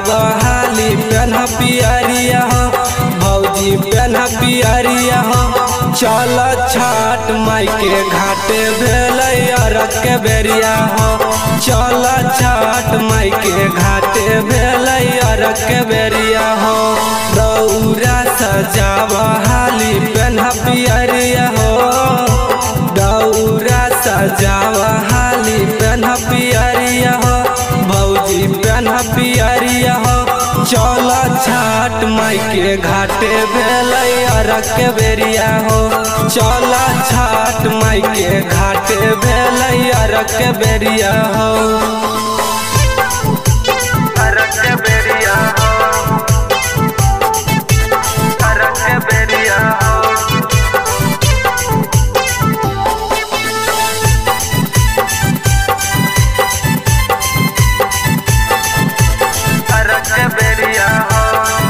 हाली पेन पियरिया हो भौजी पेन पियरिया हो चल छठ माई के घाटे भेल अरग के बेरिया हो चल छठ माई के घाटे भेल अरग के बेरिया हो दौरा सजाव हाली पेन पियरिया हो दौरा सजाव हाली पेन पियरिया हो भौजी पेन पियरिया हो चल छाट माई के घाटे भेल अरग के बेरिया हो चल छाट माई के घाटे भेल अरग के बेरिया हो अरग के बेरिया हो अरग के बेरिया हो अरग के बेरिया हो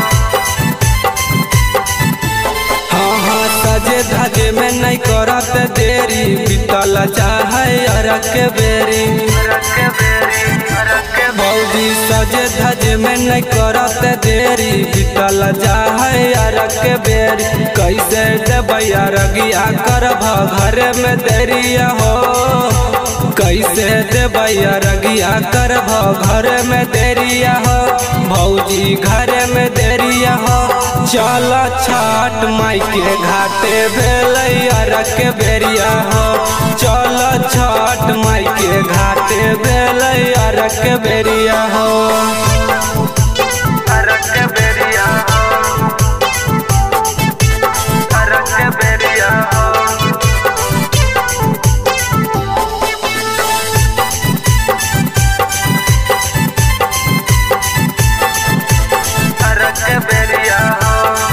हाँ हाँ सजे धजे में नहीं करत देरी बीतल चाहे अरग के बेरी अरग के बेरी अरग के भौजी सजे धजे में नहीं करत देरी बीतल चाहे अरग के बेरी कैसे देबै अरगिया करब घर में देरिया हो कैसे देबै अरगिया करब घर में देरिया हो भौजी घर में देरिया हो चल छठ माई के घाटे भेल अरग के बेरिया हो चल छठ माई के घाटे भेल अरग के बेरिया हो अरग के बेरिया हो अरग के बेरिया हो अरग के बेरिया हो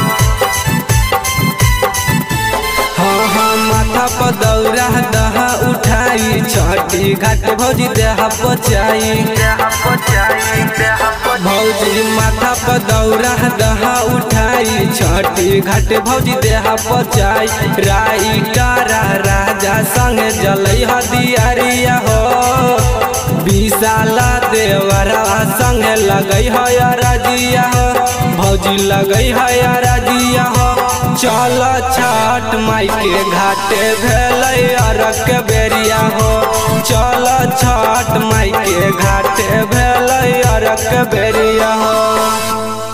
हाँ हाँ माथा पर दौरा दहा उठाई छठी घाट भौजी देहा पचाई देहा पचाई देहा पचाई भौजी माथा पर दौरा दहा उठाई छठी घाट भौजी देहा पचाई राई तारा राजा संग जलै हदियारिया हो विशाला देवरा संग लगै है राजिया हो भौजी लगै है राजिया हो चल छठ माई के घाटे भेल अरग के बेरिया हो चल छठ माई के घाटे भेल अरग के बेरिया हो